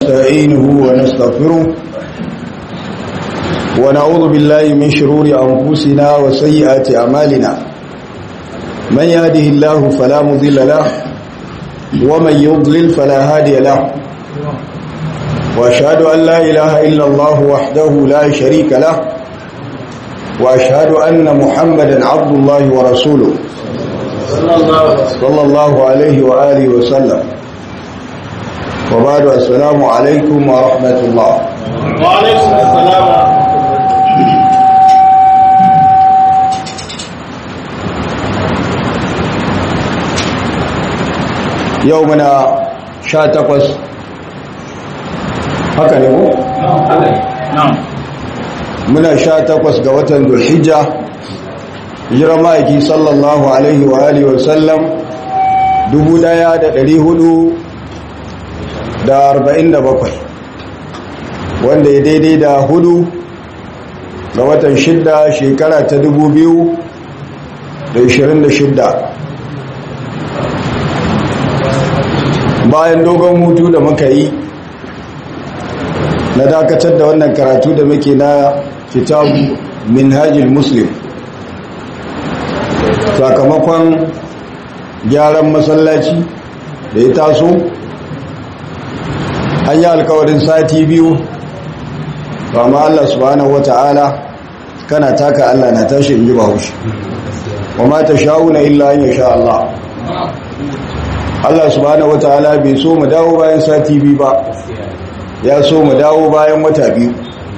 ونستعينه ونستغفره ونعوذ بالله من شرور أنفسنا وسيئات أعمالنا من يهده الله فلا مضل له ومن يضلل فلا هادي له وأشهد أن لا إله إلا الله وحده لا شريك له وأشهد أن محمدا عبد الله ورسوله صلى الله عليه وآله وسلم وبعد السلام عليكم ورحمة الله وعليكم السلام yau muna sha takwas haka ne mu? muna sha takwas ga watan dulhijja jira ma'aiki sallallahu alaihi wa alihi wa sallam dubu daya da dari hudu da arba'in da bakwai wanda ya daidai da hudu ga watan shidda shekara ta dubu biyu da ishirin da shidda bayan dogon hutu da muka yi na dakatar da wannan karatu da muke na kitabu minhajil muslim sakamakon gyaran masallaci da ya taso an yi alkawarin sati biyu ba ma Allah subhanahu wata'ala kana taka Allah na tashi in ji ba haushi wa ma ta sha'una illa an sha Allah Allah subhanahu wataala bai so mu dawo bayan sati biyu ba ya so mu dawo bayan wata biyu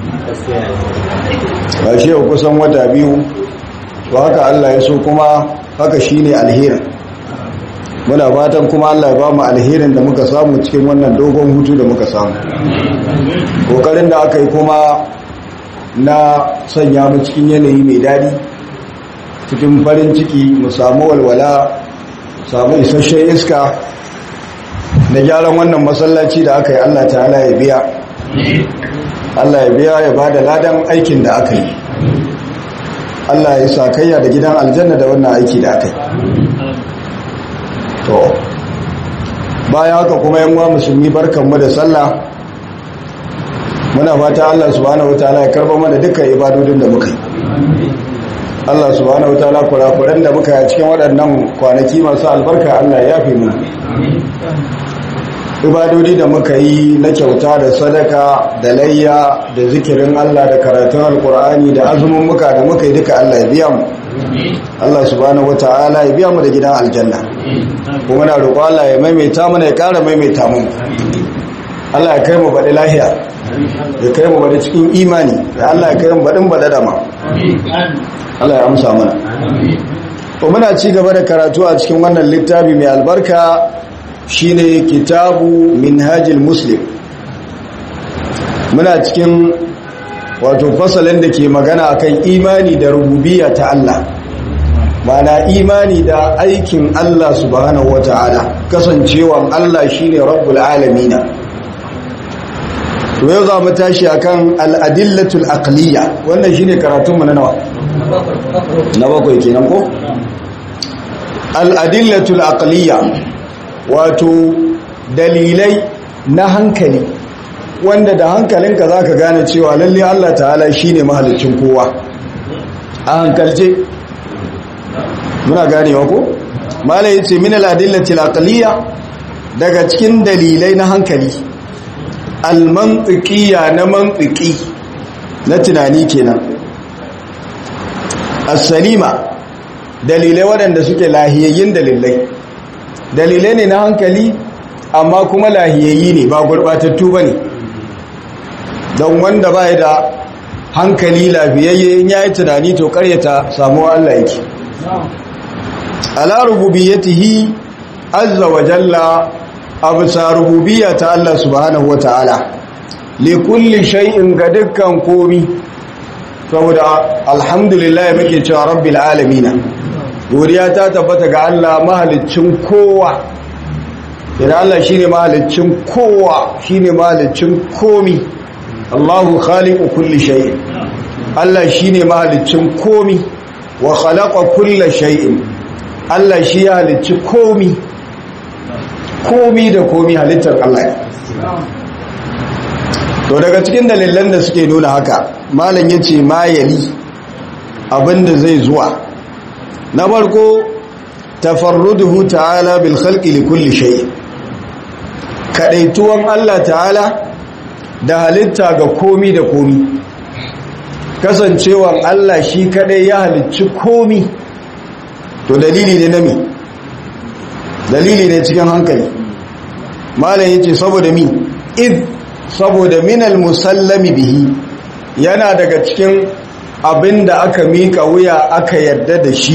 ba shi yau kusan wata biyu to haka Allah ya so kuma haka shine alherin muna fatan kuma Allah ya ba mu alherin da muka samu cikin wannan dogon hutu da muka samu kokarin da aka yi kuma na sanya mu cikin yanayi mai daɗi cikin farin ciki mu samu walwala samu isasshen iska da gyaran wannan masallaci da aka yi Allah ta'ala ya biya Allah ya biya ya ba da ladan aikin da aka yi Allah ya sa kayya da gidan aljanna da wannan aiki da aka yi to bayan haka kuma yanwa musulmi barkanmu da sallah muna fata Allah subhanahu wataala ya karba mana dukkan ibadodin da muka yi Allah subhanahu wataala kurakuran da muka yi cikin waɗannan kwanaki masu albarka Allah ya yafe mu ibadodi da muka yi na kyauta da sadaka da layya da zikirin Allah da karatun alkur'ani da azumin muka da muka yi duka Allah ya biya mu Allah subhanahu wataala ya biya mu da gidan aljanna kuma na roƙo Allah ya maimaita mana ya ƙara maimaita mu Allah ya kai mu baɗi lahiya ya kai mu baɗi cikin imani da Allah ya kai mu baɗin baɗa dama Allah ya amsa mana to muna ci gaba da karatu a cikin wannan littafi mai albarka shine kitabu minhajil muslim muna cikin wato fasalin da ke magana akan imani da rububiyya ta Allah mana imani da aikin Allah subhanahu wata'ala kasancewan Allah shine rabbul alamina to yau za mu tashi akan al-adillatul aqliya wannan shine karatunmu na nawa na bakwai kenan ko al-adillatul aqliya wato dalilai na hankali wanda da hankalinka za ka gane cewa lalle Allah ta'ala shi ne mahalicin kowa a hankalce muna ganewa ko? mala ya ce min al'adillatil aqliya daga cikin dalilai na hankali almantikiya na mantiki na tunani kenan as-salima dalilai waɗanda suke lahiyayyin dalilai dalilai ne na hankali amma kuma lahiyayyi ne ba gurɓatattu ba ne don wanda ba da hankali lafiyayye in ya yi tunani to karyata samuwa Allah yake ala rububiyyatihi azza wa jalla absa rububiyya ta Allah subhanahu wa ta'ala li kulli shay'in ga dukkan komi saboda alhamdulillah muke cewa rabbil alamin godiya ta tabbata ga Allah mahaliccin kowa idan Allah shine mahaliccin kowa shine mahaliccin komi Allahu khaliqu kulli shay'in Allah shine mahaliccin komi wa khalaqa kulla shay'in Allah shi ya halicci komi komi da komi halittar Allah to daga cikin dalilan da suke nuna haka malam ya ce ma yali abinda zai zuwa na farko tafarruduhu ta'ala bil khalqi li kulli shay kadaituwan Allah ta'ala da halitta ga komi da komi kasancewan Allah shi kadai ya halicci komi to dalili ne na mi dalili ne cikin hankali malam yace saboda mi id saboda minal musallami bihi yana daga cikin abin da aka mika wuya aka yarda da shi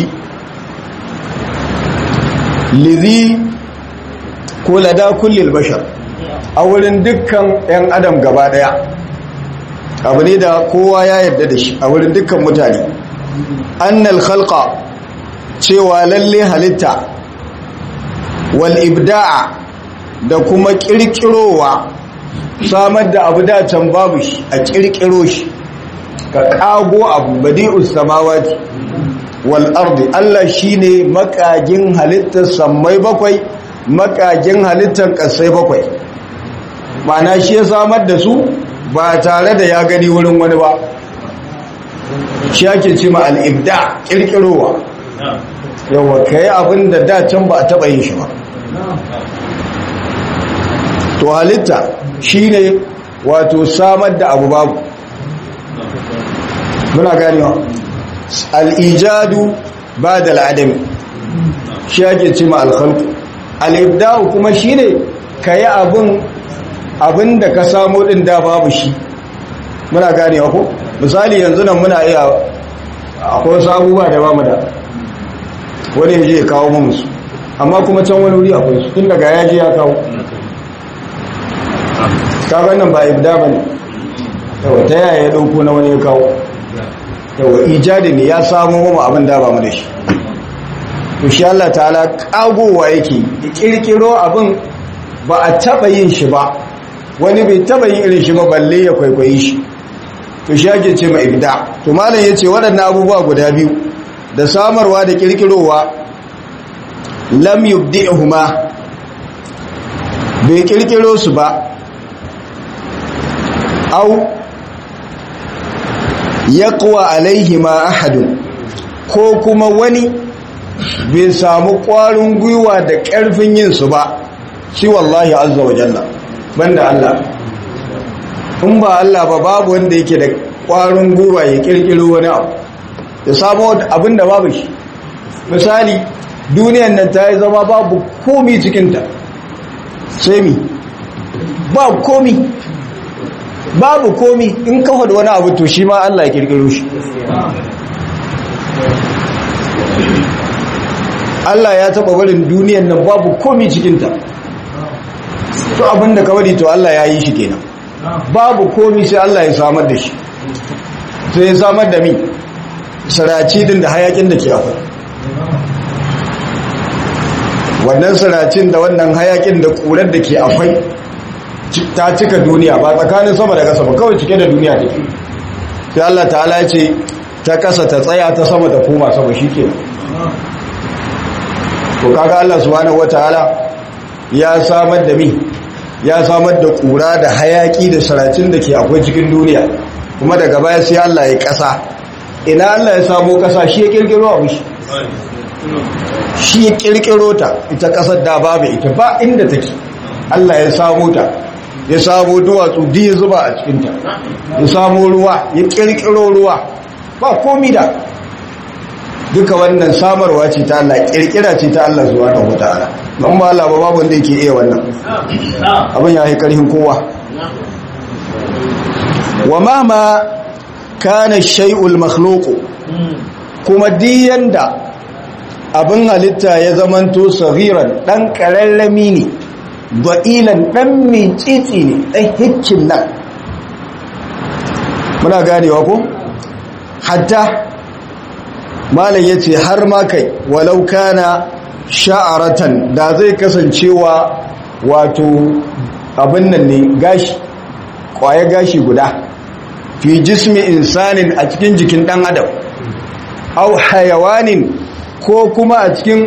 lizi ko lada kullil bashar a wurin dukkan 'yan adam gaba daya abu ne da kowa ya yarda da shi a wurin dukkan mutane annal khalqa cewa lalle halitta wal ibda'a da kuma kirkirowa samar da abu da can babu shi a kirkiro shi ka kago abu badi'us samawati wal ardi Allah shine makagin halittar sammai bakwai makagin halittar kasai bakwai ma'ana shi ya samar da su ba tare da ya gani wurin wani ba shi ake ce ma al-ibda kirkirowa yawa kai abin da da can ba a taba yin shi ba to halitta shine wato samar da abu babu muna ganewa al'ijadu ba da al'adami shi ake ce ma alkhalku al'ibda'u kuma shine ka yi abin abin da ka samu ɗin da babu shi muna ganewa ko misali yanzu nan muna iya akwai wasu abubuwa da ba mu da wani yaje ya kawo mu musu amma kuma can wani wuri akwai su tun daga yaji ya kawo kaga nan ba ibda bane yawa ta yaya ya dauko na wani ya kawo yawa ijadi ne ya samu mu abin da ba mu da shi to shi Allah ta'ala kagowa yake ya kirkiro abin ba a taba yin shi ba wani bai taba yin irin shi ba balle ya kwaikwayi shi to shi ake ce ma ibda to malam yace waɗannan abubuwa guda biyu da samarwa da kirkirowa lam yubdi'uhuma bai kirkiro su ba au yaqwa alaihima ahadun ko kuma wani bai samu ƙwarin gwiwa da ƙarfin yin su ba shi wallahi azza wa jalla banda Allah in ba Allah ba babu wanda yake da ƙwarin gwiwa ya kirkiro wani abu ya samu abin da babu shi misali duniyan nan ta yi zama babu komi cikinta sai mi ba komi babu komi in kafa da wani abu to shi ma Allah ya kirkiro shi Allah ya taba barin duniyan nan babu komi cikinta to abinda ka bari to Allah ya yi shi kenan babu komi sai Allah ya samar da shi sai ya samar da mi saraci din da hayakin da ke akwai wannan saracin da wannan hayakin da ƙurar da ke akwai ta cika duniya ba tsakanin sama da ƙasa ba kawai cike da duniya take sai Allah ta'ala ce ta ƙasa ta tsaya ta sama ta koma sama shike to kaga Allah subhanahu wataala ya samar da mi ya samar da ƙura da hayaki da saracin da ke akwai cikin duniya kuma daga baya sai Allah ya ƙasa ina Allah ya samo ƙasa shi ya kirkiro abu shi shi ya kirkiro ta ita ƙasar da babu ita ba inda take Allah ya samo ta ya samo duwatsu ya zuba a cikinta ya samo ruwa ya kirkiro ruwa ba komi da duka wannan samarwa ce ta Allah kirkira ce ta Allah zuwa da wata'ala don ba Allah ba babu wanda yake iya wannan abin ya yi karhin kowa wa mama kana shay'ul makhluqu kuma diyan da abin halitta ya zamanto sagiran dan kararrami ne ba'ilan dan mitsitsi ne dan hikkin nan muna ganewa ko hatta malam yace har ma kai walau kana sha'aratan da zai kasancewa wato abin nan ne gashi kwaye gashi guda fi jismi insanin a cikin jikin dan adam au hayawanin ko kuma a cikin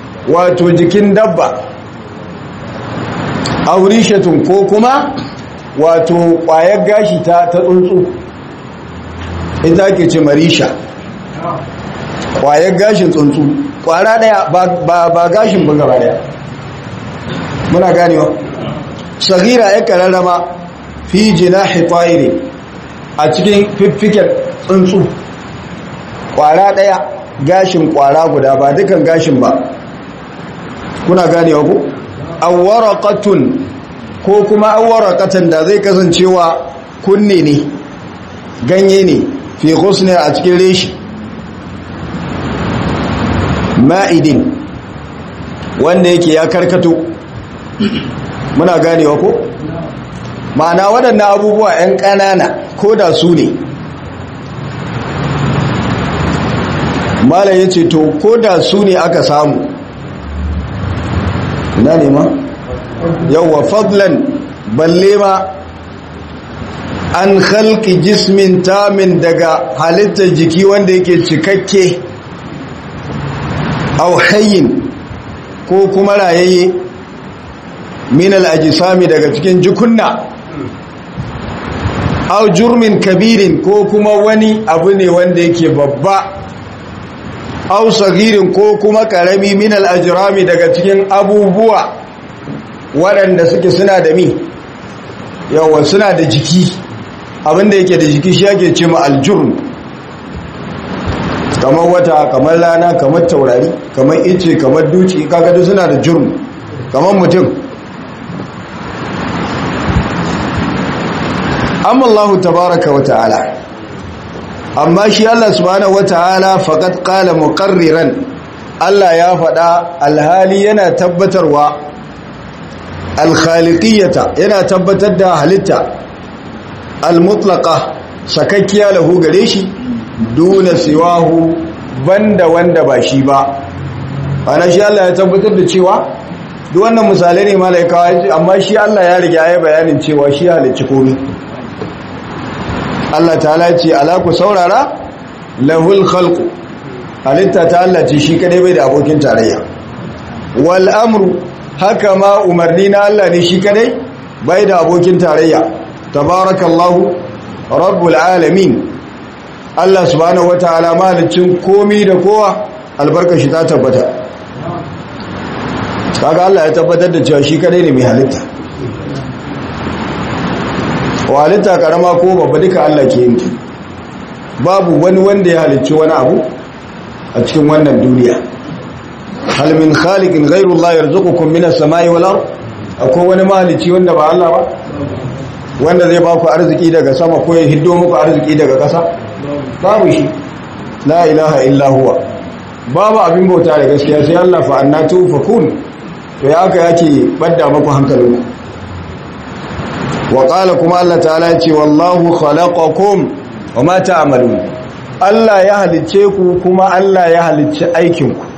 wato jikin dabba aurishatun ko kuma wato ƙwayar gashi ta tsuntsu ita ake ce marisha ƙwayar gashin tsuntsu ƙwara ɗaya ba gashin ba gaba ɗaya muna ganewa sagira ya kararrama fi jina hifayiri a cikin fiffiken tsuntsu ƙwara ɗaya gashin ƙwara guda ba dukan gashin ba kuna ganewa ku awwarakatun ko kuma awwarakatan da zai kasancewa kunne ne ganye ne fi husne a cikin reshi ma'idin wanda yake ya karkato muna ganewa ko ma'ana waɗannan abubuwa 'yan ƙanana ko da su ne mala ya ce to ko da su ne aka samu ina ne ma yauwa fadlan balle ma an halki jismin tamin daga halittar jiki wanda yake cikakke au hayyin ko kuma rayayye minal ajisami daga cikin jikunna au jurmin kabirin ko kuma wani abu ne wanda yake babba au sagirin ko kuma karami minal ajirami daga cikin abubuwa waɗanda suke suna da mi yawa suna da jiki abinda yake da jiki shi yake ce ma aljurm kamar wata kamar rana kamar taurari kamar ice kamar duci kaga suna da jurm kamar mutum amma Allah tabaraka wa ta'ala amma shi Allah subhanahu wa ta'ala faqad qala muqarriran Allah ya faɗa alhali yana tabbatarwa alkhaliqiyata yana tabbatar da halitta almutlaqa sakakkiya lahu gare shi duna siwahu banda wanda ba shi ba ana shi Allah ya tabbatar da cewa duk wannan misalai ne malaikawa amma shi Allah ya riga ya bayanin cewa shi halicci komai Allah ta'ala ce ala ku saurara lahul khalqu halitta ta Allah ce shi kadai bai da abokin tarayya wal amru haka ma umarni na Allah ne shi kadai bai da abokin tarayya tabarakallahu rabbul alamin Allah subhanahu wataala malicin komi da kowa albarka shi ta tabbata kaga Allah ya tabbatar da cewa shi kadai ne mai halitta wa halitta karama ko babba duka Allah ke yin babu wani wanda ya halicci wani abu a cikin wannan duniya hal min khaliqin ghayru Allah yarzuqukum minas samai wal ard akwai wani mahalicci wanda ba Allah ba wanda zai ba ku arziki daga sama ko ya hiddo muku arziki daga ƙasa babu shi la ilaha illa huwa babu abin bauta da gaskiya sai Allah fa annatu fakun to ya aka yake badda muku hankalinku wa qala kuma Allah ta'ala ya ce wallahu khalaqakum wa ma ta'malun Allah ya halicce ku kuma Allah ya halicci aikin ku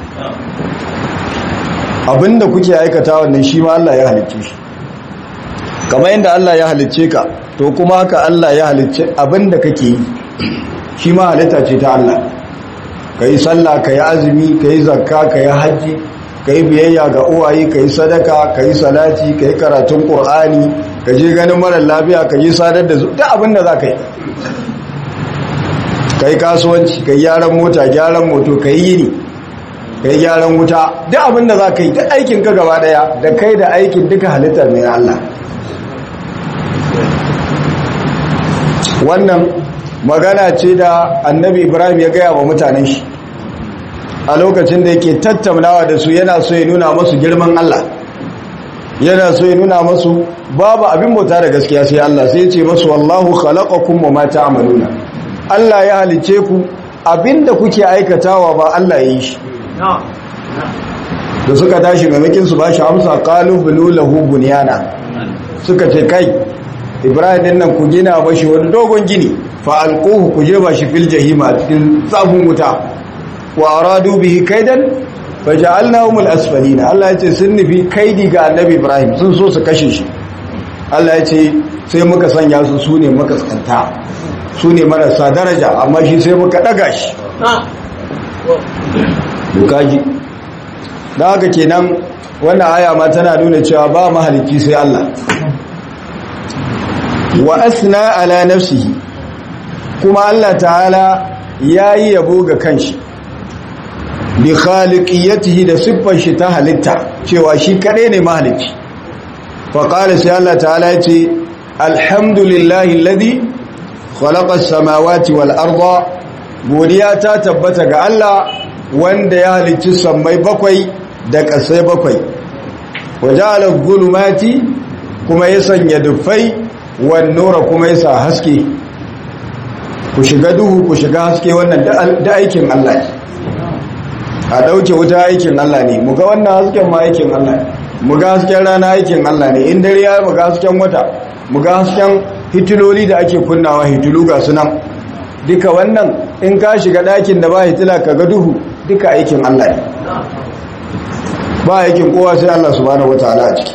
abinda kuke aikata wannan shi ma Allah ya halicce shi kamar yadda Allah ya halicce ka to kuma haka Allah ya halicce abinda kake yi shi ma halitta ce ta Allah kai sallah kai azumi kai zakka kai haji kai biyayya ga uwaye kai sadaka kai salati kai karatun qur'ani ka je ganin mara lafiya ka yi sadar da duk abinda zaka yi kai kasuwanci kai gyaran mota gyaran moto kai yini kai gyaran wuta duk abinda zaka yi duk aikin ka gaba daya da kai da aikin duka halitta ne Allah wannan magana ce da annabi ibrahim ya gaya wa mutanen shi a lokacin da yake tattaunawa da su yana so ya nuna masu girman Allah yana so ya nuna masu babu abin bauta da gaskiya sai Allah sai ya ce masu wallahu khalaqakum wa ma ta'maluna Allah ya halice ku abinda kuke aikatawa ba Allah ya yi shi da suka tashi maimakin su ba shi amsa qalu bunu lahu bunyana suka ce kai ibrahim din nan ku gina mashi wani dogon gini fa alquhu ku je ba shi fil jahima cikin tsabun wuta wa aradu bihi kaidan faja'alnahum al-asfalina Allah ya ce sun nufi kaidi ga annabi ibrahim sun so su kashe shi Allah ya ce sai muka sanya su sune makaskanta sune marasa daraja amma shi sai muka daga shi dukaji da haka kenan wannan aya ma tana nuna cewa ba mahalicci sai Allah wa asna ala nafsihi kuma Allah ta'ala yayi yabo ga kanshi bi khaliqiyatihi da siffar shi ta halitta cewa shi kadai ne mahalicci fa qala sai Allah ta'ala yace alhamdulillahi alladhi khalaqa as-samawati wal arda godiya ta tabbata ga Allah wanda ya halicci sammai bakwai da ƙasai bakwai waja'ala dhulumati kuma ya sanya dufai wan nura kuma ya sa haske ku shiga duhu ku shiga haske wannan da aikin Allah ne a dauke wuta aikin Allah ne mu ga wannan hasken ma aikin Allah ne mu ga hasken rana aikin Allah ne in dare ya mu ga hasken wata mu ga hasken hitiloli da ake kunnawa hitilu ga sunan duka wannan in ka shiga ɗakin da ba hitila ka ga duhu duka aikin Allah ne ba aikin kowa sai Allah subhanahu wataala a ciki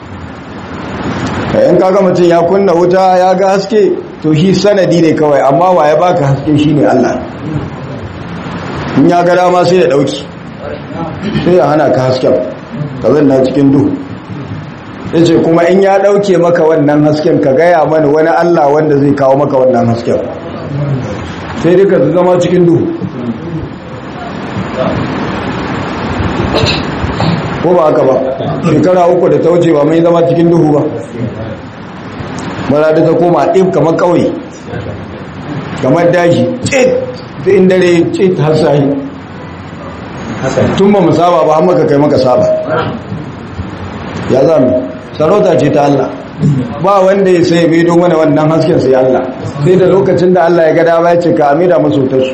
in kaga mutum ya kunna wuta ya ga haske to shi sanadi ne kawai amma wa ya baka haske shine Allah in ya ga dama sai da dauki sai ya hana ka hasken ka zanna cikin duhu yace kuma in ya dauke maka wannan hasken ka gaya mana wani Allah wanda zai kawo maka wannan hasken sai duka su zama cikin duhu ko ba haka ba shekara uku da ta wuce ba mai zama cikin duhu ba mara da ta koma ɗin kamar ƙauye kamar daji tsit da in dare tsit har sahi tun ba mu saba ba maka kai maka saba ya zami sarauta ce ta Allah ba wanda ya sai bai don wani wannan hasken sai Allah sai da lokacin da Allah ya ga dama ya ce ka amida masu su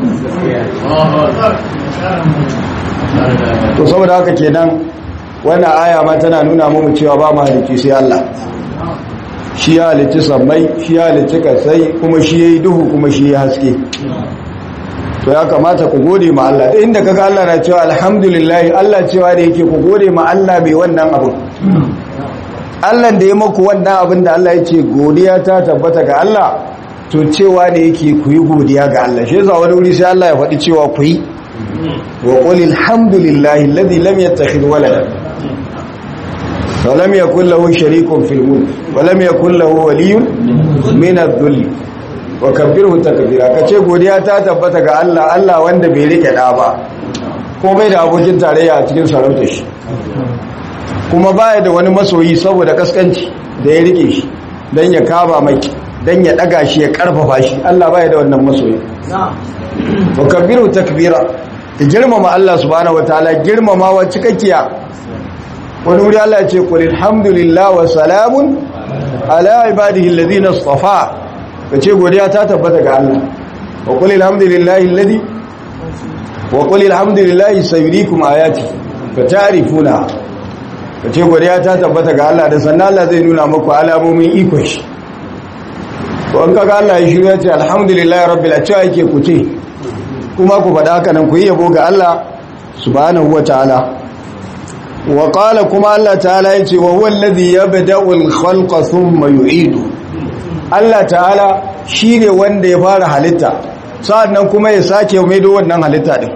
to saboda haka kenan wannan aya ma tana nuna mu cewa ba mu halicci sai Allah shi ya halicci sammai shi ya halicci kasai kuma shi yayi duhu kuma shi ya haske to ya kamata ku gode ma Allah da inda kaga Allah na cewa alhamdulillah Allah cewa da yake ku gode ma Allah bai wannan abu Allah da ya maku wannan abin da Allah ya ce godiya ta tabbata ga Allah to cewa da yake ku yi godiya ga Allah shi yasa wani wuri sai Allah ya faɗi cewa ku yi wa qul alhamdulillahi alladhi lam yattakhidh walada wa lam yakul lahu sharikun fil mulk wa lam yakul lahu waliyyun min adh-dhull wa kabbirhu takbira kace godiya ta tabbata ga Allah Allah wanda bai rike da ba ko bai da abokin tarayya a cikin sarautar shi kuma baya da wani masoyi saboda kaskanci da ya rike shi dan ya kaba mai dan ya daga shi ya karfafa shi Allah baya da wannan masoyi wa kabbiru takbira ta girmama Allah subhanahu wataala girmamawa cikakkiya wani wuri Allah ya ce qul alhamdulillah wa salamun ala ibadihi alladhina istafa kace godiya ta tabbata ga Allah wa qul alhamdulillahi alladhi wa qul alhamdulillahi sayuriikum ayati fata'rifuna kace godiya ta tabbata ga Allah da sannan Allah zai nuna muku alamomin ikon shi to an kaga Allah ya shiru ya ce alhamdulillahi rabbil alamin yake ku ce kuma ku faɗa haka nan ku yi yabo ga Allah subhanahu wataala wa qala kuma Allah ta'ala yace wa huwa alladhi yabda'u al-khalqa thumma yu'idu Allah ta'ala shine wanda ya fara halitta sa'annan kuma ya sake maido wannan halitta din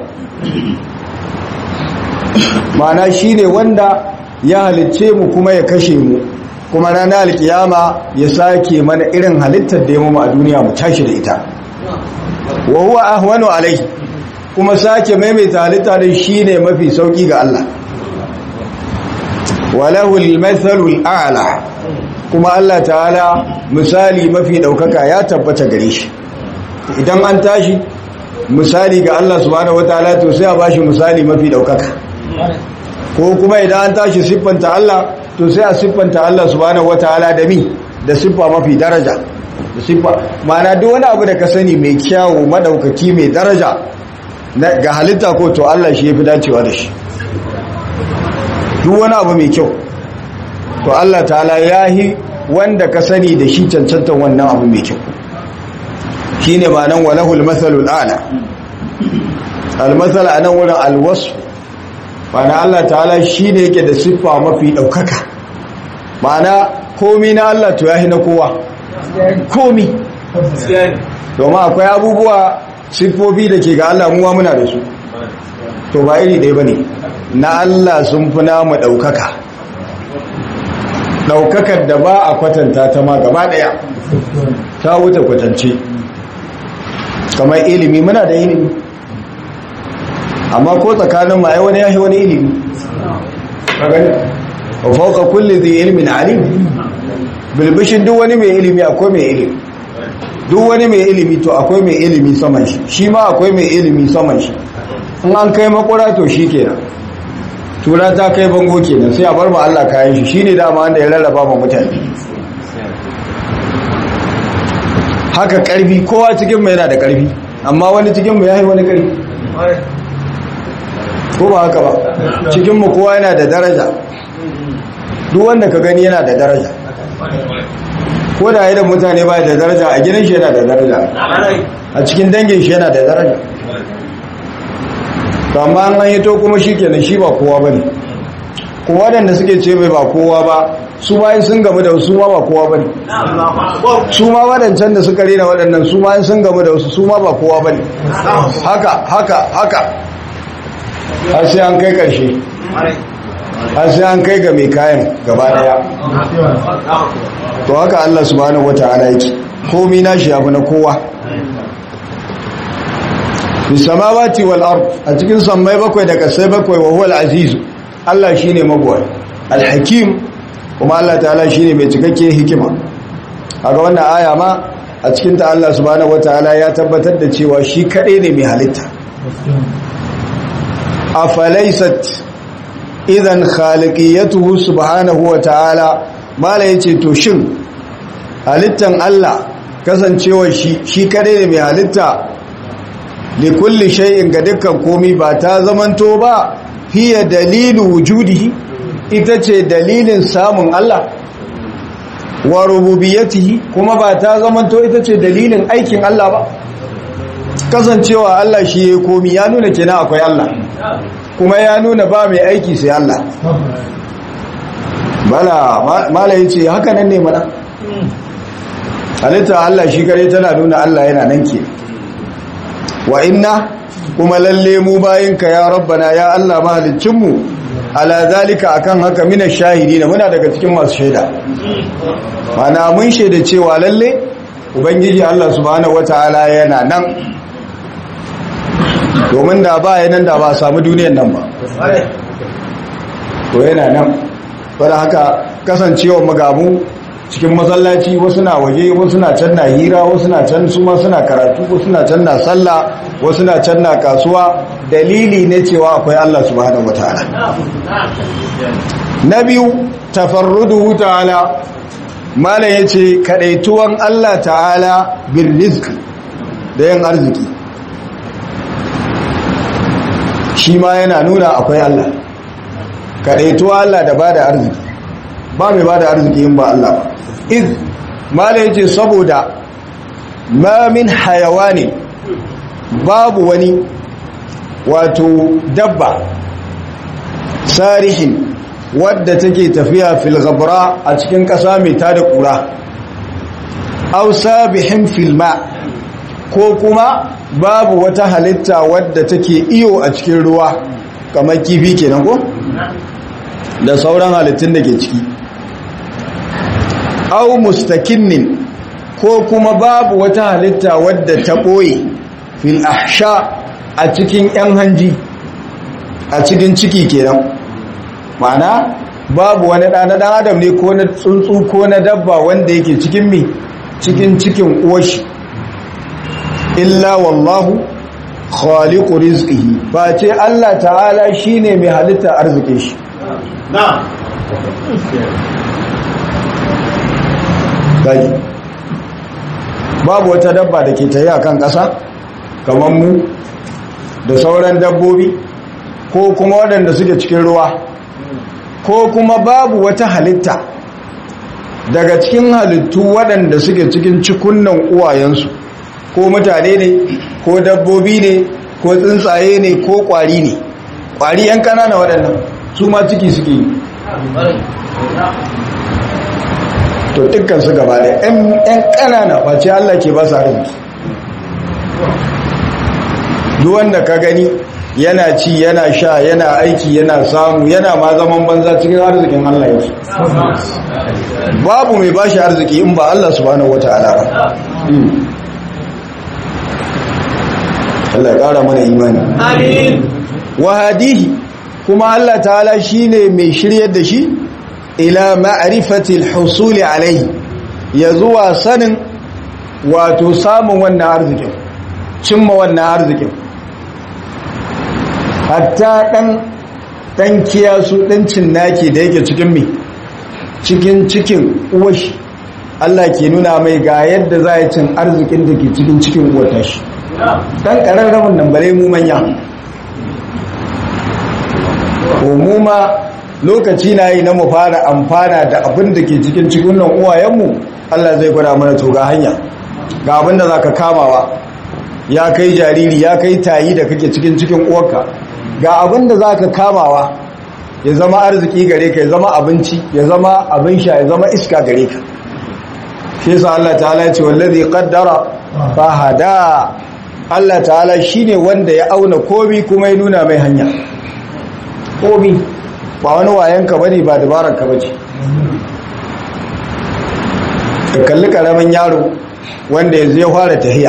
ma'ana shine wanda ya halicce mu kuma ya kashe mu kuma ranar alkiyama ya sake mana irin halittar da ya mu a duniya mu tashi da ita wa huwa ahwanu alai kuma sake maimaita halitta din shine mafi sauki ga Allah walahu al-mathalu al-a'la kuma Allah ta'ala misali mafi daukaka ya tabbata gare shi idan an tashi misali ga Allah subhanahu wataala to sai a bashi misali mafi daukaka ko kuma idan an tashi siffanta Allah to sai a siffanta Allah subhanahu wataala da mi da siffa mafi daraja da siffa ma'ana duk wani abu da ka sani mai kyawu madaukaki mai daraja ga halitta ko to Allah shi yafi dacewa da shi duk wani abu mai kyau to Allah ta'ala yahi wanda ka sani da shi cancantan wannan abu mai kyau shine ma'anan walahul mathalul a'la al-mathal anan wurin al-wasf ma'ana Allah ta'ala shine yake da siffa mafi daukaka ma'ana komi na Allah to yahi na kowa komi domin akwai abubuwa siffofi da ke ga Allah muwa muna da su to ba iri ɗaya ba ne na Allah sun fi namu ɗaukaka daukakar da ba a kwatanta ta ma gaba daya ta wuce kwatance kamar ilimi muna da ilimi amma ko tsakanin ma ai wani yashi wani ilimi ka gani wa fawqa kulli dhi ilmin alim bilbishin duk wani mai ilimi akwai mai ilimi duk wani mai ilimi to akwai mai ilimi saman shi shi ma akwai mai ilimi saman shi in an kai makura to shi kenan tura ta kai bango kenan sai a bar ma Allah kayan shi shine dama wanda ya rarraba ma mutane haka karfi kowa cikin mu yana da karfi amma wani cikin mu yayi wani karfi ko ba haka ba cikin mu kowa yana da daraja duk wanda ka gani yana da daraja ko da idan mutane ba da daraja a gidan shi yana da daraja a cikin dangin shi yana da daraja to amma an an hito kuma shi kenan shi ba kowa ba ne kuma waɗanda suke ce mai ba kowa ba su ma sun gamu da su ma ba kowa ba ne su ma waɗancan da suka rena waɗannan su ma sun gamu da wasu su ma ba kowa ba ne haka haka haka har sai an kai ƙarshe har sai an kai ga mai kayan gaba daya to haka Allah subhanahu wata'ala yake komai nashi yafi na kowa fi samawati wal ard a cikin sammai bakwai da kasai bakwai wa huwal aziz Allah shine magwai al hakim kuma Allah ta'ala shine mai cikakke hikima kaga wannan aya ma a cikin ta Allah subhanahu wata'ala ya tabbatar da cewa shi kadai ne mai halitta afalaysat idan khaliqiyatuhu subhanahu wa ta'ala mala yace to shin halittan Allah kasancewar shi shi kadai ne mai halitta li kulli shay'in ga dukkan komai ba ta zamanto ba hiya dalilu wujudihi ita ce dalilin samun Allah wa rububiyatihi kuma ba ta zamanto ita ce dalilin aikin Allah ba kasancewa Allah shi ya komi ya nuna kenan akwai Allah kuma ya nuna ba mai aiki sai Allah bala mala yace haka nan ne mana halitta Allah shi kare tana nuna Allah yana nan ke wa inna kuma lalle mu bayinka ya rabbana ya Allah mahaliccin mu ala zalika akan haka mina shahidi da muna daga cikin masu shaida mana mun shaida cewa lalle ubangiji Allah subhanahu wataala yana nan domin da ba yanan da ba samu duniyan nan ba to yana nan wadda haka kasancewa magamu cikin masallaci wasu na waje wasu na can na hira wasu na can su ma suna karatu wasu na can na sallah wasu na can na kasuwa dalili ne cewa akwai Allah subhanahu wataala na biyu tafarruduhu ta'ala malam yace kadaituwan Allah ta'ala bil rizq da yin arziki shi ma yana nuna akwai Allah kadaituwa Allah da bada arziki ba mai bada arziki in ba Allah ba iz mala yace saboda ma min hayawani babu wani wato dabba sarihin wadda take tafiya fil ghabra a cikin ƙasa mai tada ƙura aw sabihin fil ma ko kuma babu wata halitta wadda take iyo a cikin ruwa kamar kifi kenan ko da sauran halittun da ke ciki aw mustakinnin ko kuma babu wata halitta wadda ta ɓoye fil ahsha a cikin yan hanji a cikin ciki kenan ma'ana babu wani ɗan ɗan adam ne ko na tsuntsu ko na dabba wanda yake cikin mi cikin cikin uwashi illa wallahu khaliqu rizqihi ba ce Allah ta'ala shine mai halitta arzikin shi na'am gaji babu wata dabba da ke tayi kan ƙasa kamar mu da sauran dabbobi ko kuma waɗanda suke cikin ruwa ko kuma babu wata halitta daga cikin halittu waɗanda suke cikin cikunnan uwayensu ko mutane ne ko dabbobi ne ko tsuntsaye ne ko ƙwari ne ƙwari 'yan ƙanana waɗannan su ma ciki suke yi to dukkan su gaba da yan ƙanana face Allah ke ba su arziki duk wanda ka gani yana ci yana sha yana aiki yana samu yana ma zaman banza cikin arzikin Allah yake babu mai bashi arziki in ba Allah subhanahu wata'ala ba Allah ya kara mana imani Amin. wahadihi kuma Allah ta'ala shine mai shiryar da shi ila ma'rifatil husuli alaihi ya zuwa sanin wato samun wannan arzikin cimma wannan arzikin hatta dan dan kiyasu dan cinnaki da yake cikin me cikin cikin uwashi Allah ke nuna mai ga yadda za ya cin arzikin da ke cikin cikin uwar tashi dan ƙararramin nan bare mu manya mu ma lokaci na yi na mu fara amfana da abin da ke cikin cikin nan uwayenmu Allah zai gwada mana to ga hanya ga abin da za ka kamawa ya kai jariri ya kai tayi da kake cikin cikin uwarka ga abin da za ka kamawa ya zama arziki gare ka ya zama abinci ya zama abin sha ya zama iska gare ka shi yasa Allah ta'ala ya ce wallazi qaddara fa hada Allah ta'ala shine wanda ya auna komi kuma ya nuna mai hanya komi ba wani wayanka bane ba dabararka bace ka kalli karamin yaro wanda yanzu ya fara tahiya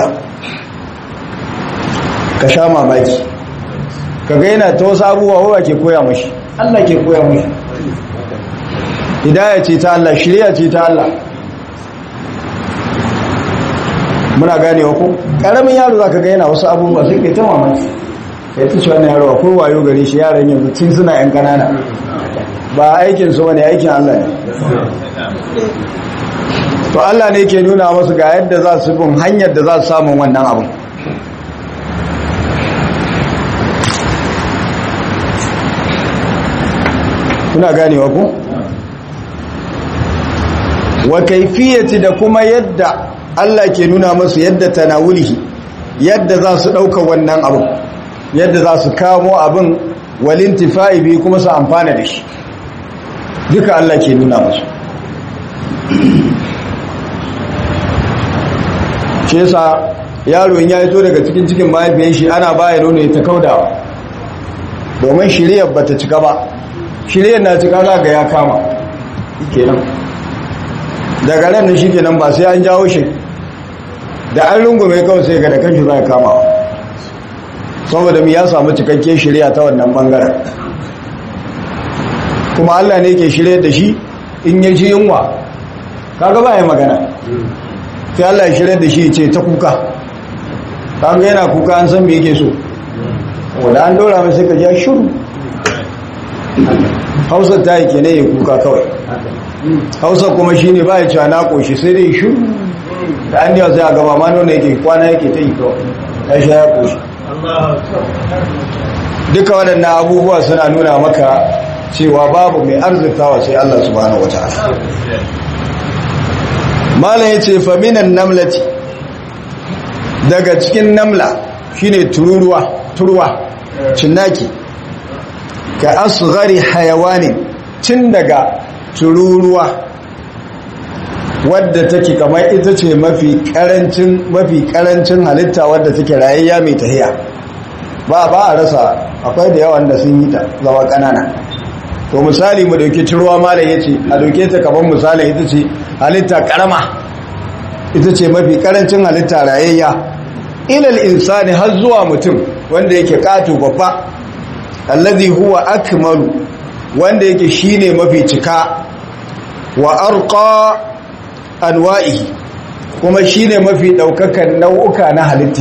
ka sha mamaki ka ga yana ta wasu abubuwa wa ke koya mashi Allah ke koya mashi hidaya ce ta Allah shirya ce ta Allah muna ganewa ko karamin yaro zaka ga yana wasu abubuwa sai kai ta mamaki kai ta ce wannan yaro akwai wayo gare shi yaran yanzu tun suna yan kanana ba aikin su bane aikin Allah ne to Allah ne ke nuna masu ga yadda za su bin hanyar da za su samu wannan abin kuna ganewa ku wa kaifiyati da kuma yadda Allah ke nuna masu yadda tanawulihi yadda za su ɗauka wannan abin yadda za su kamo abin walintifa'i bi kuma su amfana da shi duka Allah ke nuna masu shi yasa yaro in ya fito daga cikin cikin mahaifiyar shi ana baya nono ya ta kaudawa domin shiriyar bata cika ba shiriyar na cika za ga ya kama kenan daga ran da shi kenan ba sai an jawo shi da an rungume kawai sai ga da kanshi za ya kama saboda mu ya samu cikakke shirya ta wannan bangaren kuma Allah ne ke shirya da shi in ya ji yunwa kaga ba ya magana sai Allah ya shirya da shi ce ta kuka kaga yana kuka an san me yake so wanda an dora mai sai ka ja shiru hausa ta yi kenan ya kuka kawai hausa kuma shi ne ba ya cewa na ƙoshi sai dai shiru da an yawa sai a gaba ma nuna yake kwana yake ta yi kawai ya sha ya ƙoshi duka waɗannan abubuwa suna nuna maka cewa babu mai arzikawa sai Allah subhanahu wa ta'ala malam ya ce faminan namlati daga cikin namla shine tururuwa turwa cinnaki ka asghari hayawanin cin daga tururuwa wadda take kamar ita ce mafi karancin mafi karancin halitta wadda take rayayya mai tahiya ba ba a rasa akwai da yawan da sun yi ta zama kanana to misali mu dauki turuwa malam yace a dauke ta kamar misali ita ce halitta karama ita ce mafi karancin halitta rayayya ilal insani har zuwa mutum wanda yake kato babba alladhi huwa akmalu wanda yake shine mafi cika wa arqa anwa'ihi kuma shine mafi daukakan nau'uka na halitta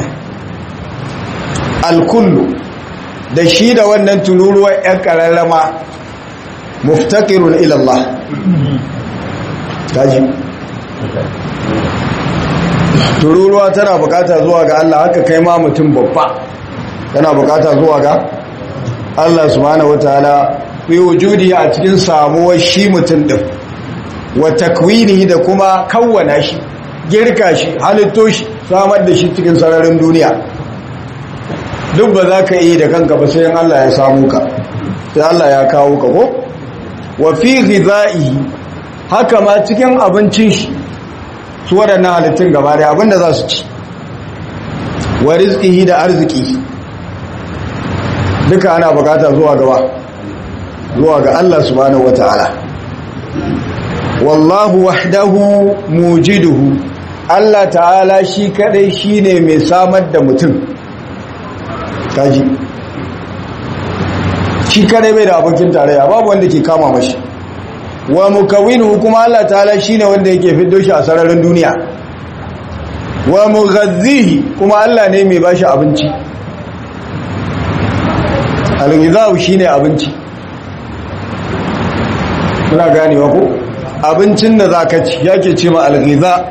alkullu da shi da wannan tururuwar yan kararrama muftaqirun ila Allah kaji tururuwa tana bukata zuwa ga Allah haka kai ma mutum babba tana bukata zuwa ga Allah subhanahu wataala fi wujudi a cikin samuwar shi mutum din wa takwinihi da kuma kawwana shi girka shi halitto shi samar da shi cikin sararin duniya duk ba za ka yi da kanka ba sai Allah ya samu ka sai Allah ya kawo ka ko wa fi ghidha'ihi haka ma cikin abincin shi su waɗannan halittun gaba da abinda za su ci wa rizqihi da arziki duka ana bukata zuwa gaba zuwa ga Allah subhanahu wata'ala wallahu wahdahu mujiduhu Allah ta'ala shi kadai shine mai samar da mutum kaji shi kadai bai da abokin tarayya babu wanda ke kama mashi wa mukawwinuhu kuma Allah ta'ala shine wanda yake fiddo shi a sararin duniya wa mughazzihi kuma Allah ne mai bashi abinci al-ghidhahu shine abinci muna ganewa ko abincin da zaka ci yake ce ma al-ghidha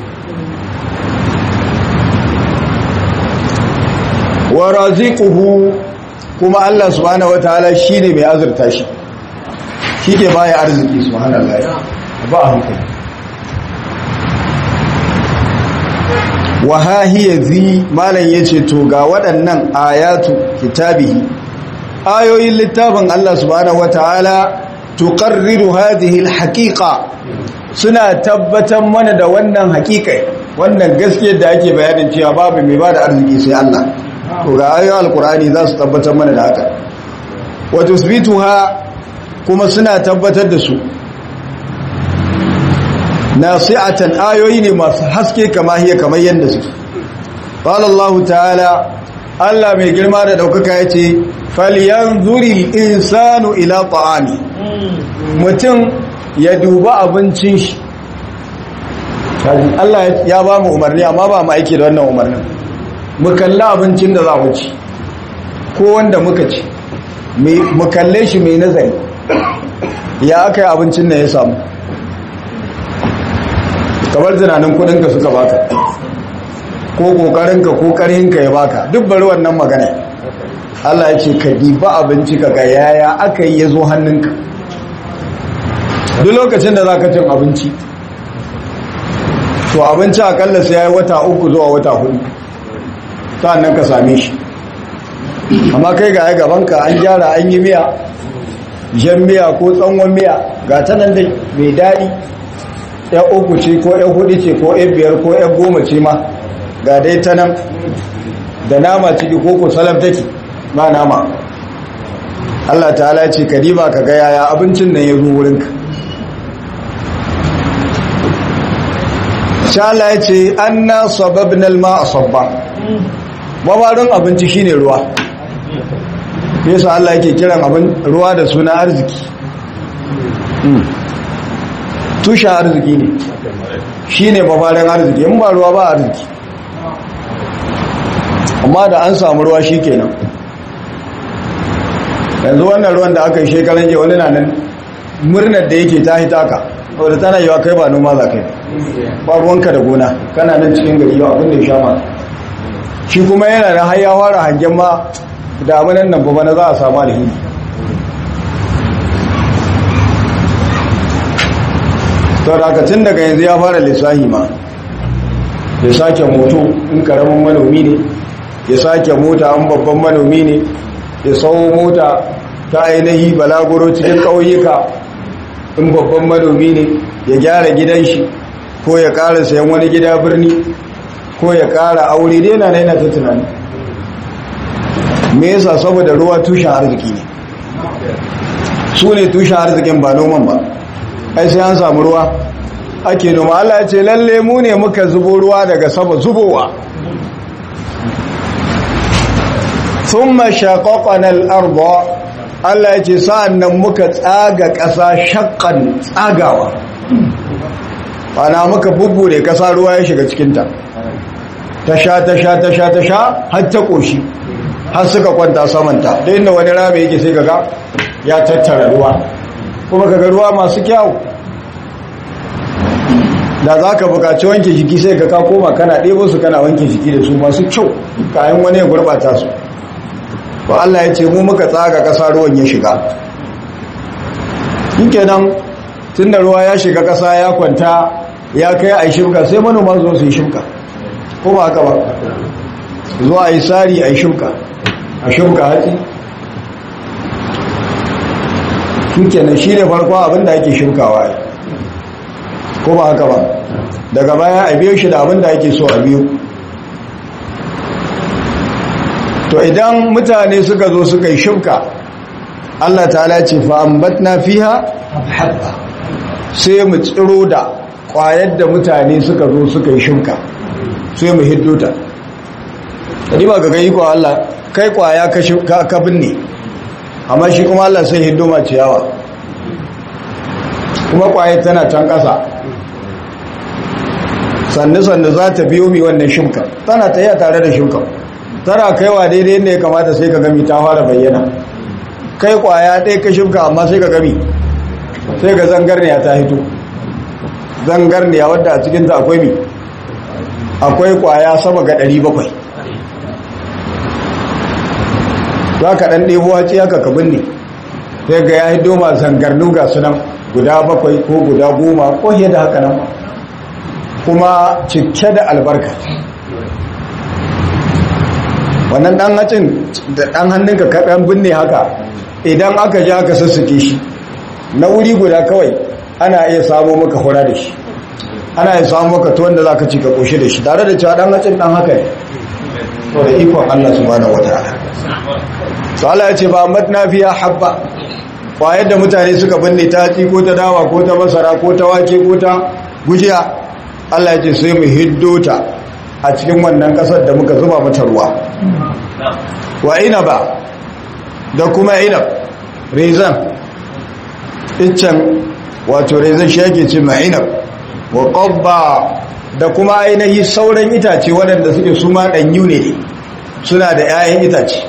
wa raziquhu kuma Allah subhanahu wataala shine mai azurta shi shike baya arziki subhanallahi ba hankali wa ha hiya zi malan yace to ga waɗannan ayatu kitabihi ayoyin littafin Allah subhanahu wataala tuqarriru hadhihi alhaqiqa suna tabbatar mana da wannan haƙiƙai wannan gaskiyar da ake bayanin cewa babu mai bada arziki sai Allah to ga ayoyin alqur'ani za su tabbatar mana da haka wa tusbituha kuma suna tabbatar da su nasi'atan ayoyi ne masu haske kama hiya kamar yadda suke qala Allah ta'ala Allah mai girma da daukaka yace falyanzuri insanu ila ta'ami mutum ya duba abincin shi Allah ya ba mu umarni amma ba mu aiki da wannan umarnin mu kalla abincin da za mu ci ko wanda muka ci mu kalle shi mai nazari ya aka yi abincin da ya samu kamar tunanin kudinka suka baka ko kokarinka ko karhinka ya baka duk bari wannan magana Allah ya ce ka diba abinci ka ga yaya aka yi ya zo hannunka duk lokacin da za ka cin abinci to abinci akalla sai ya yi wata uku zuwa wata hudu ta nan ka same shi amma kai ga ya gabanka an gyara an yi miya jan miya ko tsawon miya ga ta nan dai mai daɗi ya uku ce ko ya hudu ce ko ya biyar ko ya goma ce ma ga dai ta nan da nama ciki ko ko salam take ba nama Allah ta'ala ce ka diba ka ga yaya abincin nan ya zo wurinka sha Allah ya ce anna sababnal ma'a sabba mabarin abinci shine ruwa yasa Allah yake kiran abin ruwa da suna arziki tushen arziki ne shi ne mafarin arziki in ba ruwa ba arziki amma da an samu ruwa shi kenan yanzu wannan ruwan da aka yi shekaran jiya wani na nan murnar da yake ta hitaka wadda tana yiwa kai ba noma za kai ba ruwanka da gona kana nan cikin gari yau abin da ya sha ma shi kuma yana da har ya fara hangen ma damunan nan ba na za a samu alheri to da aka tun daga yanzu ya fara lissahi ma ya sake moto in karamin manomi ne ya sake mota an babban manomi ne ya sau mota ta ainihi balaguro cikin ƙauyuka in babban manomi ne ya gyara gidan shi ko ya ƙara sayan wani gida birni ko ya ƙara aure dai na yana ta tunani me yasa saboda ruwa tushen arziki ne su ne tushen arzikin ba noman ba ai sai an samu ruwa ake noma Allah ya ce lalle mu ne muka zubo ruwa daga sama zubowa thumma shaqaqna al-ardha Allah ya ce sa'annan muka tsaga ƙasa shaqqan tsagawa ana muka bubbude ƙasa ruwa ya shiga cikin ta ta sha ta sha ta sha ta sha har ta koshi har suka kwanta samanta da inda wani rami yake sai kaga ya tattara ruwa kuma kaga ruwa masu kyau da za ka bukaci wanke jiki sai ka ka koma kana ɗebo su kana wanke jiki da su masu kyau kayan wani ya gurɓata su ba Allah ya ce mu muka tsaga ƙasa ruwan ya shiga yake nan tun da ruwa ya shiga ƙasa ya kwanta ya kai a yi shimka sai manoma zo su yi shimka ko ba haka ba zuwa a yi tsari a yi shimka a shimka hatsi shi nan shi ne farko abinda ake shimkawa ko ba haka ba daga baya a biyo shi da abinda ake so a biyo to idan mutane suka zo suka yi shimka Allah ta'ala ce fa ambatna fiha habba sai mu tsiro da kwayar da mutane suka zo suka yi shimka sai mu hiddo ta kadi ba ga gani ko Allah kai kwaya ka ka binne amma shi kuma Allah sai hiddo ma ciyawa kuma kwayar tana can ƙasa sannu sannu za ta biyo mi wannan shimka tana ta yi tare da shimka tana kaiwa daidai yadda ya kamata sai ka gami ta fara bayyana kai kwaya ɗaya ka shimka amma sai ka gami sai ga zangarniya ta hito zangarniya wadda a cikinta akwai mi akwai kwaya sama ga 700 za ka ɗan ɗebo haci haka ka binne sai ga ya hito ma zangarnu ga sunan guda bakwai ko guda goma ko da haka nan kuma cike da albarka wannan dan hacin da dan hannunka kaɗan binne haka idan aka ji aka sassuke shi na wuri guda kawai ana iya samu maka hura da shi ana iya samu maka tuwon da za ka ci ka ƙoshi da shi tare da cewa dan hacin dan haka ne to da ikon Allah subhanahu wataala to Allah ya ce ba matna fiya habba kwayar da mutane suka binne ta ci ko ta dawa ko ta masara ko ta wake ko ta gujiya Allah ya ce sai mu hiddo ta a cikin wannan kasar da muka zuba mata ruwa wa inaba da kuma inab rezan iccen wato rezan shi yake ce ma inab wa qabba da kuma ainihi sauran itace waɗanda suke suma ɗanyu ne suna da 'ya'yan itace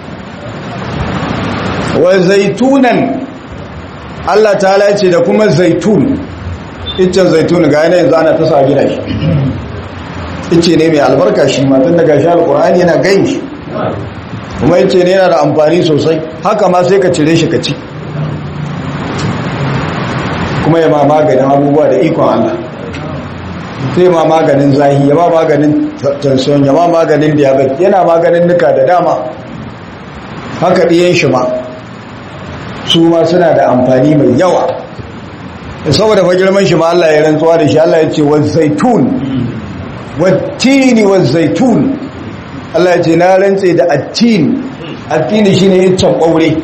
wa zaitunan Allah ta ce da kuma zaitun iccen zaitun ga yanayin zana ta sa gina shi ice ne mai albarka shi matan daga shi alkur'ani yana gan shi kuma ice ne yana da amfani sosai haka ma sai ka cire shi ka ci kuma ya ma maganin abubuwa da ikon Allah sai ma maganin zahi ya ma maganin tension ya ma maganin diabetes yana maganin nuka da dama haka ɗiyan shi ma su ma suna da amfani mai yawa saboda fa girman shi ma Allah ya rantsuwa da shi Allah ya ce wa zaitun wa tini wa zaitun Allah ya ce na rantse da attin attini shine iccen ɓaure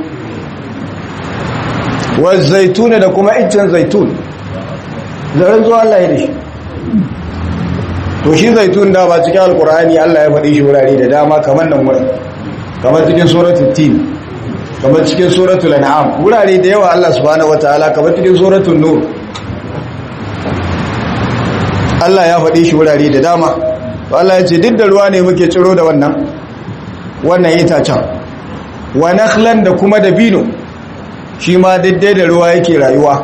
wa zaitun da kuma iccen zaitun da rantsuwa Allah ya da shi to shi zaitun da ba cikin alkur'ani Allah ya faɗi shi wurare da dama kamar nan wurin kamar cikin suratul tin kamar cikin suratul an'am wurare da yawa Allah subhanahu wataala kamar cikin suratul nur Allah ya faɗi shi wurare da dama to Allah ya ce duk da ruwa ne muke ciro da wannan wannan itacen wa nakhlan da kuma dabino shi ma daidai da ruwa yake rayuwa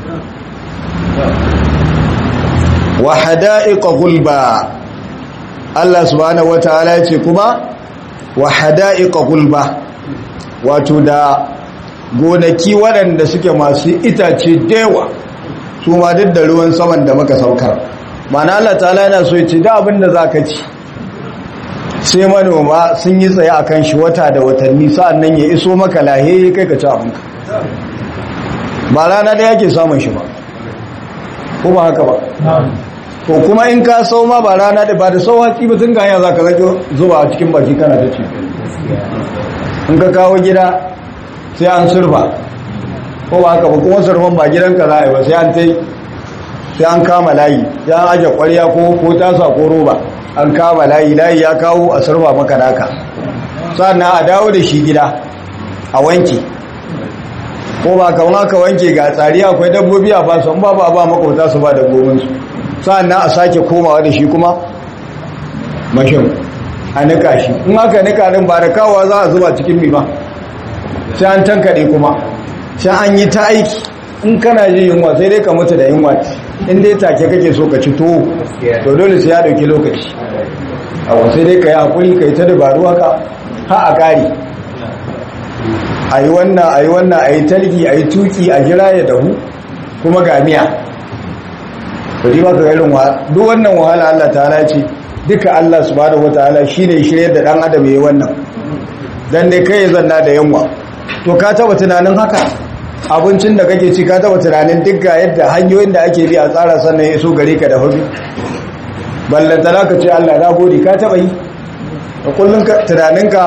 wa hada'iqa gulba Allah subhanahu wataala ya ce kuma wa hada'iqa gulba wato da gonaki waɗanda suke masu itace dewa su ma duk da ruwan saman da muka saukar mana Allah ta'ala yana so ya ce da abin da za ka ci sai manoma sun yi tsaye a kan shi wata da watanni sa'an nan ya iso maka lahe kai ka ci abinka ba rana da yake samun shi ba ko ba haka ba to kuma in ka sau ma ba rana da ba da sau haƙi ba tun ganya za ka zaki zuba a cikin baki kana da ci in ka kawo gida sai an surfa ko ba haka ba kuma surfan ba gidanka za a yi ba sai an ta sai an kama layi sai an aje kwarya ko ko tasa ko roba an kama layi layi ya kawo a surfa maka naka sannan a dawo da shi gida a wanke ko ba ka aka wanke ga tsari akwai dabbobi a ba su ba ba ba makwabta su ba dabbobinsu sannan a sake komawa da shi kuma mashin a nika shi in aka nika din ba da kawowa za a zuba cikin mi ba sai an tankade kuma sai an yi ta aiki in kana jin yunwa sai dai ka mutu da yunwa in dai take kake so ka ci tuwo to dole sai ya dauki lokaci awa sai dai ka yi hakuri ka yi ta dabaru haka ha a kari a yi wannan a yi wannan a yi talgi a yi tuki a jira ya dahu kuma ga miya to ji ba ka irin wa duk wannan wahala Allah ta ce duka Allah subhanahu wataala shine shirye da dan adam yayi wannan dan dai kai zanna da yanwa to ka taba tunanin haka abincin da kake ci ka taba tunanin duk ga yadda hanyoyin da ake bi a tsara sannan ya so gare ka da hudu ballanta ka ce Allah na gode ka taba yi da kullun ka tunaninka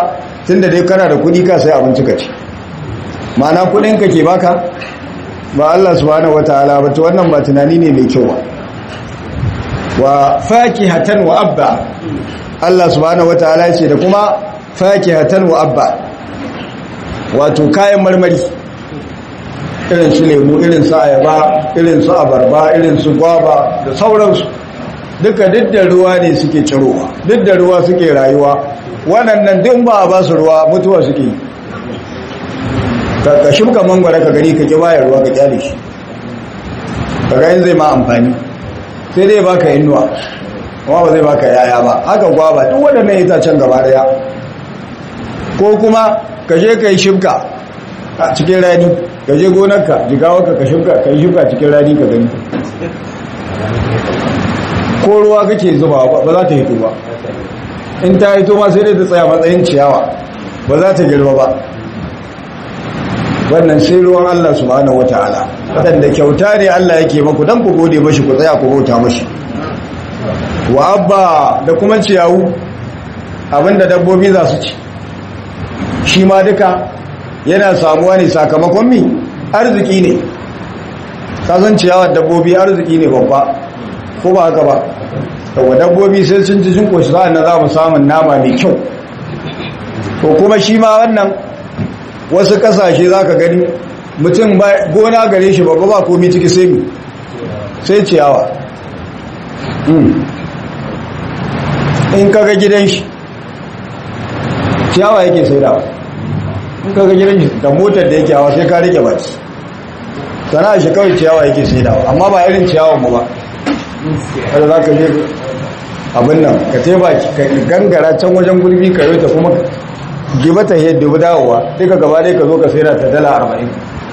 tunda dai kana da kudi ka sai abinci ka ci ma'ana kudin ka ke baka ba Allah subhanahu wataala ba to wannan ba tunani ne mai kyau ba wa fakihatan wa abba Allah subhanahu wataala ce da kuma fakihatan wa abba wato kayan marmari irin su lemu irin su ayaba irin su abarba irin su gwaba da sauransu duka duk da ruwa ne suke cirowa duk da ruwa suke rayuwa waɗannan duk ba a ba su ruwa mutuwa suke yi ka shuka mangwara ka gani ka ki baya ruwa ka kyale shi ka ga zai ma amfani sai dai baka inuwa kuma ba zai baka yaya ba haka gwaba duk waɗannan itacen gaba daya ko kuma ka je ka yi shibka a cikin rani ka je gonarka jigawarka ka shibka ka yi shibka cikin rani ka gani ko ruwa kake zuba ba za ta hito ba in ta hito ma sai dai ta tsaya matsayin ciyawa ba za ta girma ba wannan sai ruwan Allah subhanahu wataala wadanda kyauta ne Allah yake maku dan ku gode mashi ku tsaya ku bauta mashi wa abba da kuma ciyawu abinda dabbobi za su ci shi ma duka yana samuwa ne sakamakon mi arziki ne kasan ciyawar dabbobi arziki ne babba ko ba haka ba daga dabbobi sai sun ci sun koshi sa'an na za mu samun nama mai kyau ko kuma shi ma wannan wasu kasashe za ka gani mutum gona gare shi babba ba komi ciki sai mi sai ciyawa in kaga gidan shi ciyawa yake sai da in kaga gidan shi da motar da yake hawa sai ka rike baki sana shi kawai ciyawa yake sai da amma ba irin ciyawan mu ba kada za ka je abin nan ka teba ka gangara can wajen gulbi ka yi ta kuma giba ta yi dubu dawowa duka gaba dai ka zo ka sayar ta dala arba'in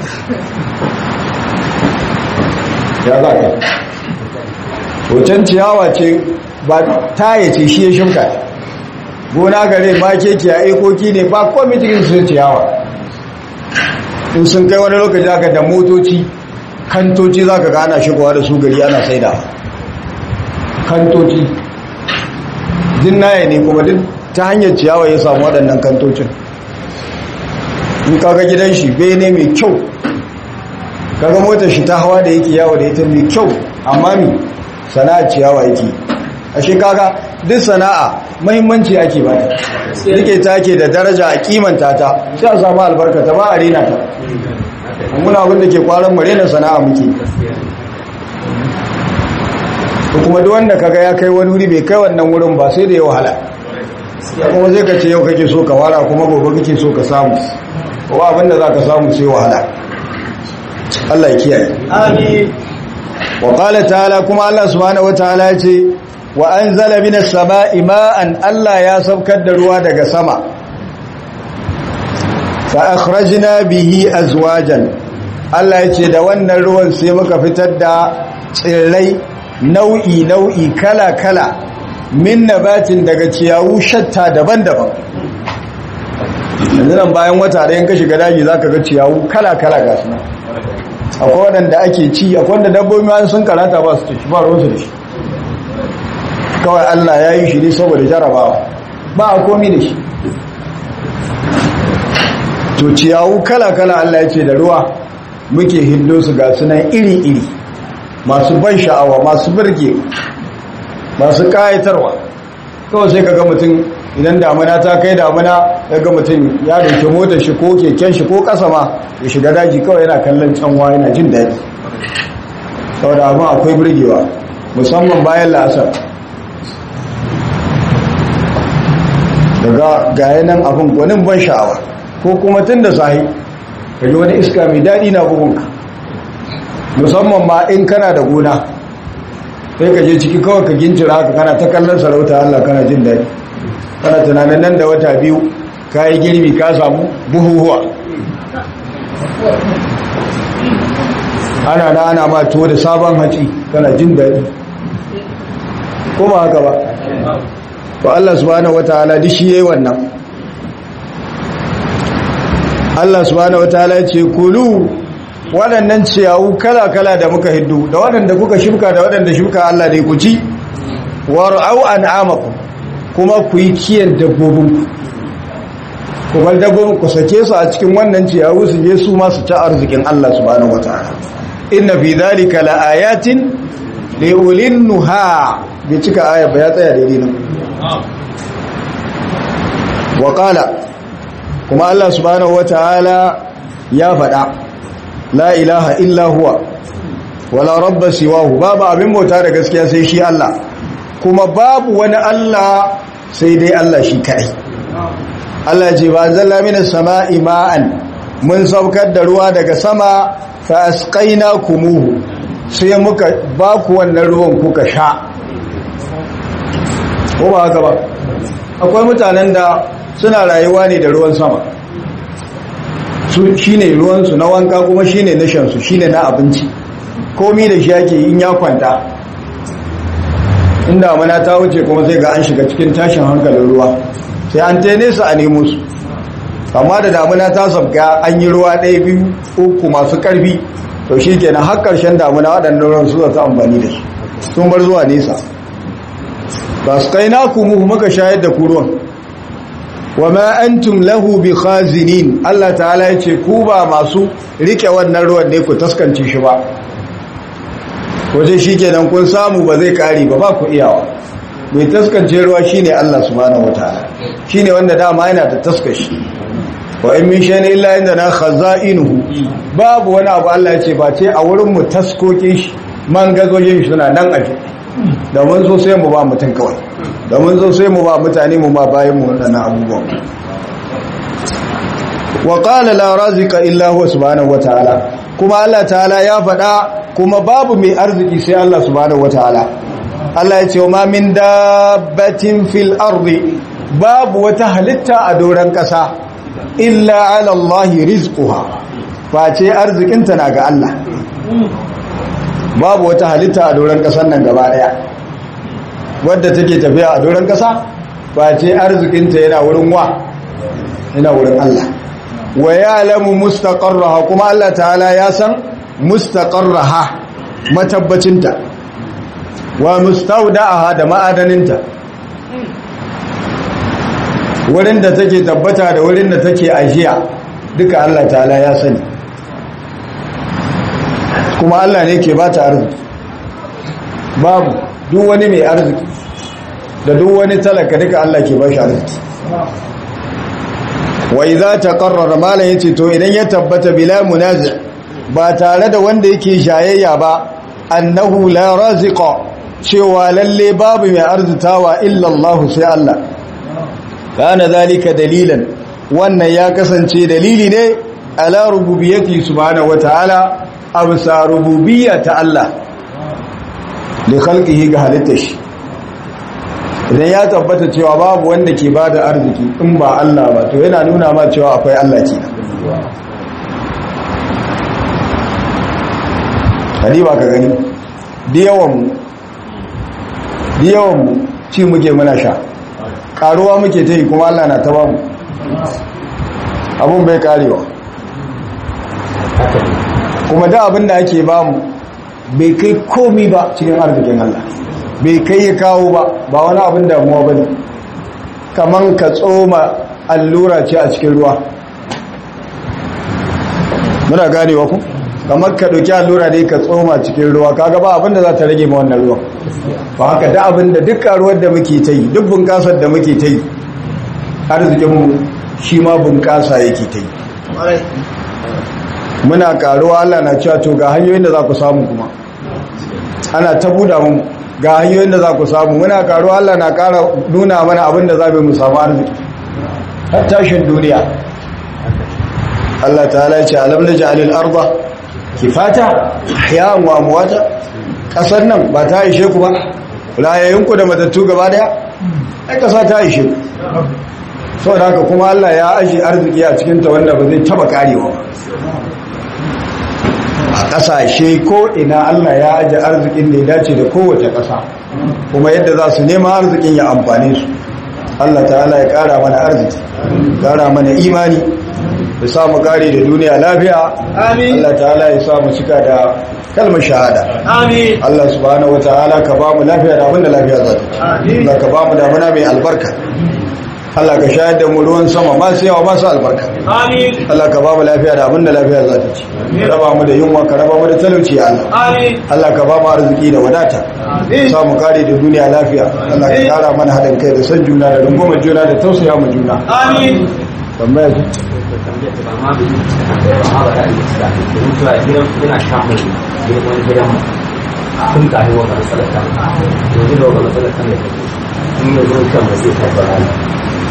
ya za ka hoton ciyawa ce ba taya ce shi ya shimka gona gare ma keke a ikoki ne ba komi cikin sun ciyawa in sun kai wani lokaci aka da motoci kantoci za ka gana shigowa da su gari ana saida kantoci dinnaye ne kuma duk ta hanyar ciyawa ya samu waɗannan kantocin in kaga gidan shi bene mai kyau kaga motar shi ta hawa da yake yawo da ita mai kyau amma mi sana'a ciyawa yake ashe kaga duk sana'a mahimmanci ake ba ta rike ta ke da daraja a kimanta ta sai a samu albarka ta ba a rena ta muna abin da ke kwaron mu rena sana'a muke kuma duk wanda kaga ya kai wani wuri bai kai wannan wurin ba sai da ya wahala kuma zai ka ce yau kake so ka wara kuma gobe kake so ka samu kuma abinda za ka samu sai wahala Allah ya kiyaye amin wa qala ta'ala kuma Allah subhanahu wataala ya ce wa anzala minas sama'i ma'an Allah ya saukar da ruwa daga sama fa akhrajna bihi azwajan Allah ya ce da wannan ruwan sai muka fitar da tsirrai nau'i nau'i kala kala min nabatin daga ciyawu shatta daban-daban yanzu nan bayan wata da yanka shiga daji zaka ga ciyawu kala kala ga su akwai waɗanda ake ci akwai wanda dabbobi ma sun karata ba su ci ba ruwansu da shi kawai Allah ya yi shi ne saboda jarabawa ba a komi da shi to ciyawu kala-kala Allah ya ce da ruwa muke hindo su ga sunan iri-iri masu ban sha'awa masu birge masu kayatarwa kawai sai ka ga mutum idan damuna ta kai damuna ya ga mutum ya dauke motar shi ko keken shi ko kasa ma ya shiga daji kawai yana kallon canwa yana jin daɗi saboda abin akwai birgewa musamman bayan la'asar daga gaya nan abin gwanin ban sha'awa ko kuma tun da sahi ka ji wani iska mai daɗi na bugunka musamman ma in kana da gona sai ka je ciki kawai ka gincira haka kana ta kallon sarauta Allah kana jin daɗi kana tunanin nan da wata biyu ka yi girbi ka samu buhuhuwa ana na ana ma tuwo da sabon haci kana jin daɗi ko ba haka ba to Allah subhanahu wataala duk shi yayi wannan Allah subhanahu wataala ya ce kulu waɗannan ciyawu kala-kala da muka hiddu da waɗanda kuka shuka da waɗanda shuka Allah ne ku ci war'au an'amakum kuma ku yi kiyan dabbobinku ku bar dabbobin ku sake su a cikin wannan ciyawu su je su ma su ci arzikin Allah subhanahu wataala inna fi dhalika laayatin liulin nuha bi cika aya ba ya tsaya daidai nan wa qala kuma Allah subhanahu wataala ya faɗa la ilaha illa huwa wala rabba siwahu babu abin bauta da gaskiya sai shi Allah kuma babu wani Allah sai dai Allah shi kai Allah ce ba zalla minas sama'i ma'an mun saukar da ruwa daga sama fa asqaina kumuhu sai muka ba ku wannan ruwan kuka sha ko ba haka ba akwai mutanen da suna rayuwa ne da ruwan sama su shine ruwan su na wanka kuma shine na shan su shine na abinci komi da shi yake in ya kwanta inda mana ta wuce kuma sai ga an shiga cikin tashin hankalin ruwa sai an ta nesa a nemo su amma da damuna ta sabga an yi ruwa ɗaya biyu uku masu ƙarfi to shi kenan har ƙarshen damuna waɗannan ruwan su zata amfani da shi sun bar zuwa nesa ba su kai naku mu muka shayar da ku ruwan wa ma antum lahu bi khazinin Allah ta'ala ya ce ku ba masu rike wannan ruwan ne ku taskance shi ba waje shi kenan kun samu ba zai kare ba ba ku iyawa mai taskance ruwa shine Allah subhanahu wataala shine wanda dama yana da taskashi wa in min shay'in illa indana khaza'inuhu babu wani abu Allah ya ce ba ce a wurin mu taskokin shi man gazojin shi suna nan aje da mun so sai mu ba mutum kawai da mun so sai mu ba mutane mu ma bayan mu wadannan abubuwan wa qala la razika illa huwa subhanahu wataala kuma Allah ta'ala ya faɗa kuma babu mai arziki sai Allah subhanahu wataala Allah ya ce wa min dabbatin fil ardi babu wata halitta a doron ƙasa illa ala Allah rizquha face arzikinta na ga Allah babu wata halitta a doron ƙasar nan gaba daya wadda take tafiya a doron ƙasa face arzikinta yana wurin wa yana wurin Allah wa ya'lamu mustaqarraha kuma Allah ta'ala ya san mustaqarraha matabbacinta wa mustawda'aha da ma'adaninta wurin da take tabbata da wurin da take ajiya duka Allah ta'ala ya sani kuma Allah ne ke bata arziki babu duk wani mai arziki da duk wani talaka duka Allah ke bashi arziki wa idza taqarrara malan yace to idan ya tabbata bila munazi ba tare da wanda yake shayayya ba annahu la raziqa cewa lalle babu mai arzitawa illa Allah sai Allah kana zalika dalilan wannan ya kasance dalili ne ala rububiyyati subhanahu wataala absa rububiyya ta Allah li khalqihi ga halitta shi idan ya tabbata cewa babu wanda ke bada arziki in ba Allah ba to yana nuna ma cewa akwai Allah ke hadi ba ka gani da yawan mu da yawan mu ci muke muna sha karuwa muke ta yi kuma Allah na ta bamu abun bai karewa kuma da abin da ake bamu bai kai komi ba cikin arzikin Allah bai kai ya kawo ba ba wani abin damuwa ba ne kaman ka tsoma allura ce a cikin ruwa muna ganewa ku kamar ka ɗauki allura ne ka tsoma cikin ruwa kaga ba abin da za ta rage ma wannan ruwan ba haka da abin da duk karuwar da muke ta yi duk bunƙasar da muke ta yi arzikinmu shi ma bunƙasa yake ta yi muna karuwa Allah na cewa to ga hanyoyin da za ku samu kuma ana ta buda mu ga hanyoyin da za ku samu muna karuwa Allah na kara nuna mana abin da za mu samu arziki har tashin duniya Allah ta'ala ya ce alam naj'alil arda kifata ahyan wa amwata kasar nan ba ta ishe ku ba rayayyun ku da matattu gaba daya ai kasa ta ishe ku saboda haka kuma Allah ya aji arziki a cikin ta wanda ba zai taba karewa ba a ƙasashe ko ina Allah ya aji arzikin da ya dace da kowace ƙasa kuma yadda za su nema arzikin ya amfane su Allah ta'ala ya ƙara mana arziki ƙara mana imani ya samu ƙari da duniya lafiya Allah ta'ala ya samu cika da kalmar shahada Allah subhanahu wata'ala ka ba mu lafiya da abinda lafiya za ta Allah ka ba mu damuna mai albarka Allah ka shayar da mu ruwan sama ba su yawa ba su albarka Amin. Allah ka ba mu lafiya da abin da lafiya za ta ci ka raba mu da yunwa ka raba mu da talauci ya Allah Amin. Allah ka ba mu arziki da wadata sa mu kare da duniya lafiya Allah ka kara mana haɗin kai da san juna da rungumar juna da tausaya mu juna Amin. tambaya ce sun tafi wa matsalar ta yanzu da wa matsalar ta ne in yanzu kan ba zai kai ba